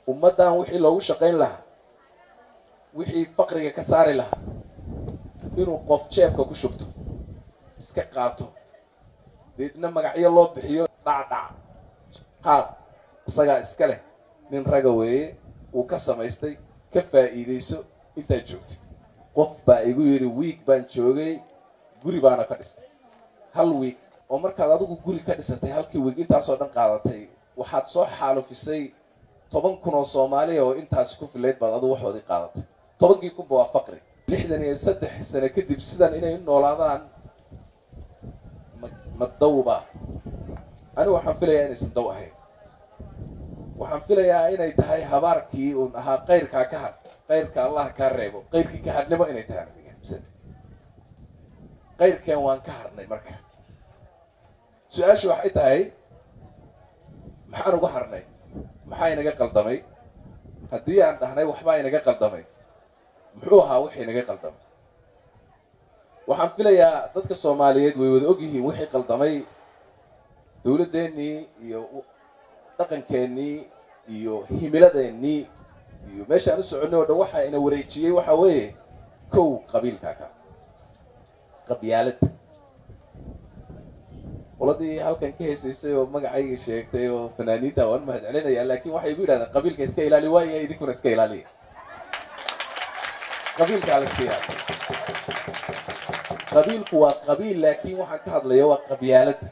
ummaddan wixii loogu shaqayn lahaa wixii faqriga ka saari lahaa inuu qof jeebka ku shubto iska qaato deedna magacyo loo bixiyo dhacdhac qaad isagaa iska leh nin raga weeye uu ka samaystay ka faa'iidayso intaad joogtid qof baa igu yidhi wiig baan joogay guri baana ka dhistay hal wiig oo markaad adigu guri ka dhisatay halkii wiig intaasoo dhan qaadatay waxaad soo xaalufisay toban kun oo soomaaliya oo intaas ku filayd baad adigu waxoodii qaadatay tobankii kunba waa faqri lixdan iyo saddex sano kadib sidan inay u noolaadaan ma ma dawba anigu waxaan filayaa inaysan daw ahayn waxaan filayaa inay tahay habaarkii uun ahaa kayrkaa ka hadh kayrka allah kaa reebo kayrkii ka hadhnimo inay tahay kayrkeen waan ka harnay marka su-aashu waxay tahay maxaan uga harnay maxaa inaga qaldamay haddii aan dhahnay waxbaa inaga qaldamay muxuu ahaa wixii inaga qaldamay waxaan filayaa dadka soomaaliyeed way wada og yihiin wixii qaldamay dawladdeennii iyo dhaqankeennii iyo himiladeennii iyo meeshaan u soconay oo dhan waxa ina wareejiyey waxa weeye kow qabiilkaa ka qabyaaladda qoladii halkan ka heesaysay oo magacayga sheegtay oo fanaaniinta waan mahad celinayaa laakiin waxay igu yidhahdeen qabiilka iska ilaali waaya idinkuna iska ilaaliya qabiilkaa la iska ilaali qabiilku waa qabiil laakiin waxaan ka hadlaya waa qabyaaladda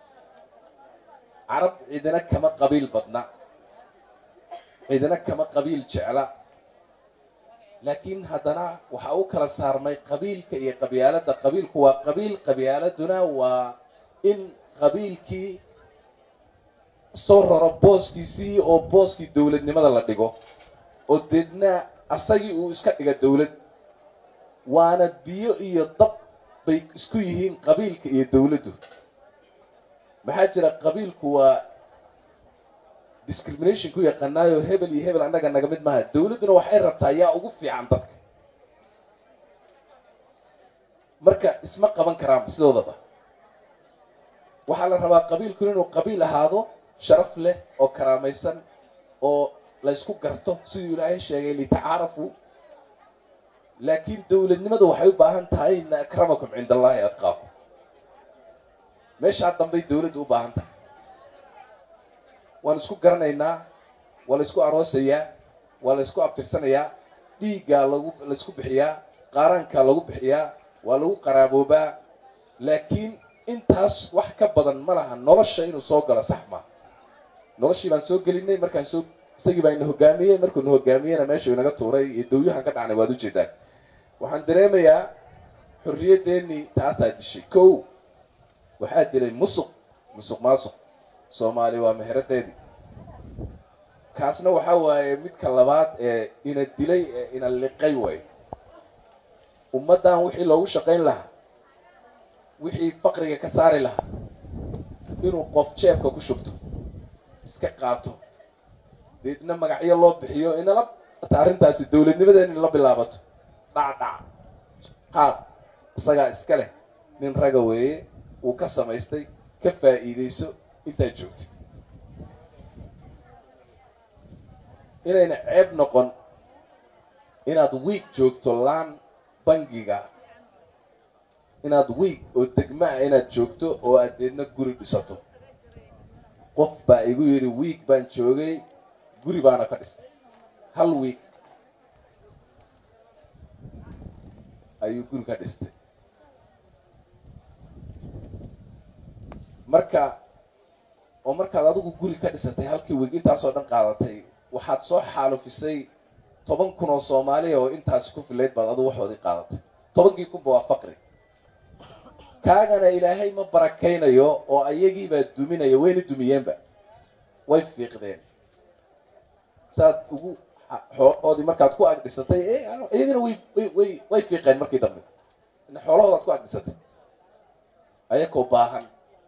carab cidina kama qabiil badna cidina kama qabiil jecla laakiin haddana waxaa u kala saarmay qabiilka iyo qabyaaladda qabiilku waa qabiil qabyaaladuna waa in qabiilkii soo raro booskiisii oo booskii dawladnimada la dhigo oo deedna asagii uu iska dhiga dawlad waana biyo iyo dab bay isku yihiin qabiilka iyo dawladdu maxaa jira qabiilku waa discrimination ku yaqaanaayo hebel iyo hebel annaga naga mid maaha dawladduna waxay rabtaa yaa ugu fiican dadka marka isma qaban karaan sidoodaba waxaa la rabaa qabiilku inuu qabiil ahaado sharaf leh oo karaamaysan oo la ysku garto siduu ilaahay sheegay litacaarafu laakiin dawladnimadu waxay u baahan tahay ina akramakum cinda allahi adqaakum meeshaa dambay dawladdu u baahan tahay waan isku garanaynaa waa la isku aroosayaa waa la isku abtirsanayaa dhiiggaa lagu la isku bixiyaa qaaraankaa lagu bixiyaa waa lagu qaraaboobaa laakiin intaas wax ka badan ma laha nolosha inuu soo galo sax maa noloshii baan soo gelinay markaan soo isagii baa ina hogaamiyey markuu na hogaamiyeyna meeshuu inaga tuuray iyo dawyahan ka dhacnay waad ujeedaan waxaan dareemayaa xorriyaddeenii taasaa dishay kow waxaa dilay musuq musuq maasuq soomaali waa meheradeedii kaasna waxaa waaye midka labaad ee ina dilay ee ina liqay waayo ummaddan wixii loogu shaqayn lahaa wixii faqriga ka saari lahaa inuu qof jeebka ku shubto iska qaato deedna magacyo loo bixiyo inala ta arrintaasi dawladnimadeena inala bilaabato dhacdhac qaad isagaa iska leh nin raga weeye uu ka samaystay ka faa'iidayso intaad joogtid inayna ceeb noqon inaad wiig joogto laan bangiga inaad wiig oo degma ah inaad joogto oo aad deedna guri dhisato qof baa igu yidhi wiig baan joogay guri baana ka dhistay hal wiig ayuu guri ka dhistay marka oo markaad adigu guri ka dhisatay halkii wiig intaasoo dhan qaadatay waxaad soo xaalufisay toban kun oo soomaaliya oo intaas ku filayd baad adigu waxoodii qaadatay tobankii kunba waa faqri kaagana ilaahay ma barakaynayo oo ayagiibaa duminaya wayna dumiyeenba way fiiqdeen saad ugu xoolahoodii markaad ku agdhisatay iyagana way way way fiiqeen markii dambe xoolahoodaad ku agdhisatay ayakoo baahan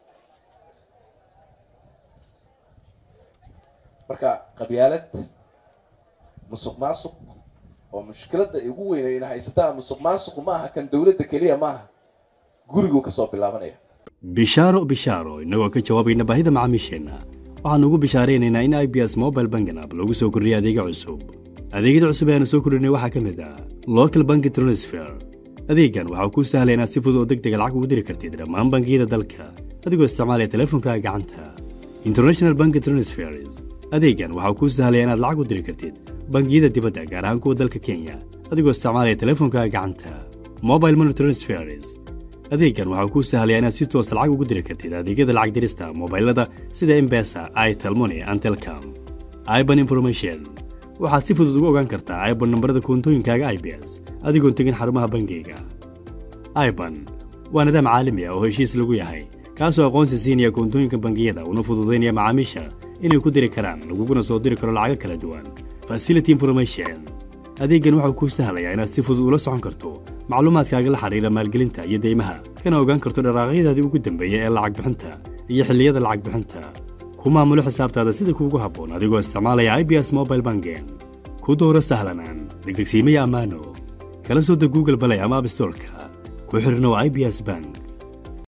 marka qabyaalad musuq maasuq oo mushkiladda ugu weynay ina haysataa musuq maasuqu ma aha kan dawladda keliya maaha guriguu ka soo bilaabanaya bishaaro bishaaro innagoo ka jawaabayna baahida macaamiisheenna waxaannu ugu bishaaraynaynaa in i b s mobile banking app lagu soo kordhiyay adeega cusub adeegyada cusub ee aanu soo kordhinay waxaa ka mid ah local banki transfer adeeggan waxaa kuu sahlaya inaad si fudud oo deg dega lacag ugu diri kartid dhammaan bangiyada dalka adigoo isticmaalaya teleefonkaaga gacanta international banki transfers adeeggan waxaa kuu sahlaya inaad lacag u diri kartid bangiyada dibadda gaar ahaan kuwa dalka kenya adigoo isticmaalaya teleefonkaaga gacanta mobile money transfers adeeggan waxaa kuu sahlaya inaad si toosa lacag ugu diri kartid adeegyada lacag dirista mobailada sida embesa itelmoni and telcom iban information waxaad si fudud ugu ogaan kartaa iban nambarada koontooyinkaaga i b s adigoon tegin xarumaha bangiga iban waa nidaam caalami ah oo heshiis lagu yahay kaasoo aqoonsi siinaya koontooyinka bangiyada una fududaynaya macaamiisha inay ku diri karaan laguguna soo diri karo lacago kala duwan facility information adeeggan waxau kuu sahlayaa inaad si fudud ula socon karto macluumaadkaaga la xidhiira maalgelinta iyo deymaha kana ogaan karto dharaaqyadaadii ugu dambeeya ee lacag bixinta iyo xilliyada lacag bixinta ku maamulo xisaabtaada sida kuugu habboon adigoo isticmaalaya i b s mobile banking ku dooro sahlanaan degdegsiimaya ammaano kala soo deg google balay ama abstorka ku xidhnow i b s bank